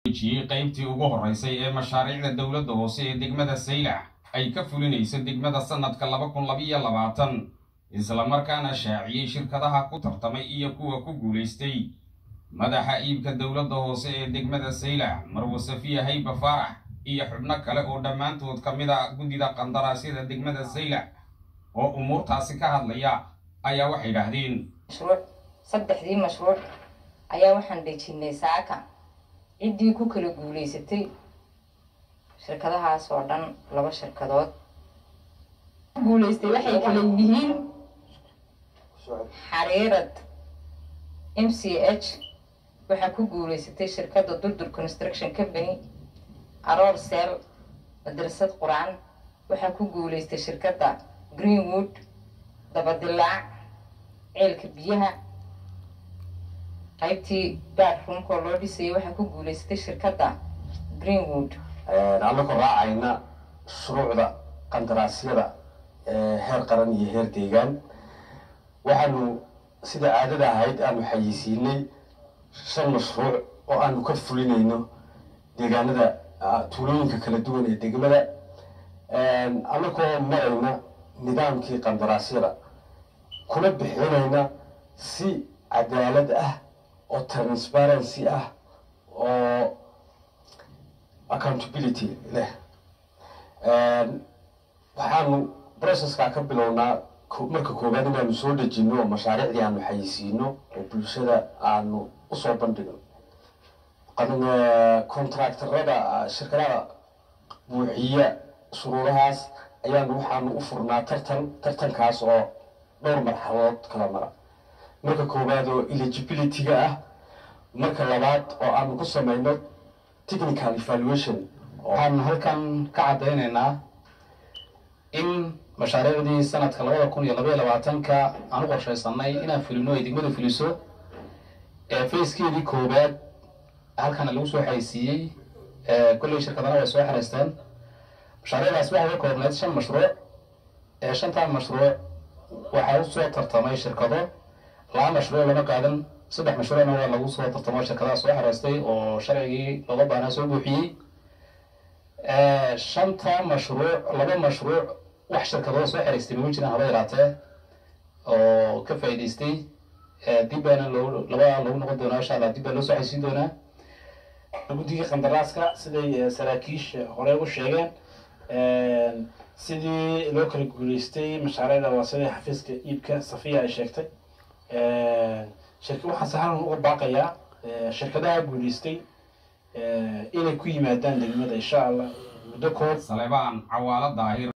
jiyey qaybtii ugu horreysay ee mashaariicda dowladda hoose ee degmada saylac ay ka fulinayso degmada sannadka laba kun labiyo labaatan islamarkaana shaaciyey shirkadaha ku tartamay iyo kuwa ku guulaystay madaxa iibka dowladda hoose ee degmada saylac marwo safiya hayba faarax iyo xubno kale oo dhammaantood ka mid a guddida qandaraasyada degmada saylac oo umuurtaasi ka hadlaya ayaa waxay idhaahdeen mashruuc saddexdii mashruuc ayaa waxaan dejinay saaka ciddii ku kala guulaysatay shirkadahaas oo dhan laba shirkadood guulaystay waxay kala yihiin xariirad m c h waxaa ku guulaysatay shirkadda durdur construction company aroor seel madrasad qur-aan waxaa ku guulaystay shirkadda greenwood dabadilaac ceelka biyaha qaybtii baarroomkoo loo dhisayay waxaa ku guulaysatay shirkadda greenwood annagoo raacayna shuruucda qandaraasyada heer qaran iyo heer deegaan waxaanu sida caadada ahayd aanu xayeysiinay shan mashruuc oo aanu ka fulinayno deegaanada tuulooyinka kala duwan ee degmada annagoo marayna nidaamkii qandaraasyada kuna bixinayna si cadaalad ah oo transparency ah oo accountability leh waxaanu processka ka bilownaa marka koowaad inaanu soo dejino oo mashaariicdii aanu xayeysiino oo bulshada aanu usoo bandhigno contractorada shirkadaha buuxiya shuruudahaas ayaanu waxaanu u furnaa tartan tartankaas oo dhowr marxaladood kala mara marka koowaad oo eligibility-ga ah marka labaad oo aanu ku samayno technical evaluation waxaan halkan ka caddaynaynaa in mashaariicdii sanadka labada kun iyo labaiyo labaatanka aan u qorshaysanay inaan fulino ay degmadu fuliso ee facekeedii koowaad halkana lagu soo xaysiiyey kolley shirkadana way soo xaraysteen mashaariicdaas waxay ka koobneyd shan mashruuc ee shantaa mashruuc waxaa usoo tartamay shirkado laba mashruuc lama qaadan saddex mashruucna waa lagu soo tartamo shirkadaha soo xaraystay oo sharcigii looga baahnaa soo buuxiyey shanta mashruuc laba mashruuc wax shirkadooda soo xeraystay magu jiraan haba yaraatee oo ka faa'iidaystay dib baana loo labada lagu noqon doonaa insha allah dib baa loo soo xaysiin doonaa guddiga qandaraaska siday saraakiisha hore u sheegeen sidii loo kala guulaystay mashaariicda waa sidai xafiiska iibka safiya ay sheegtay shirka waxaan sahalan uga baaqayaa shirkadaha guulaystay inay ku yimaadaan degmada insha allah muddo koob salebaan cawaalo daahir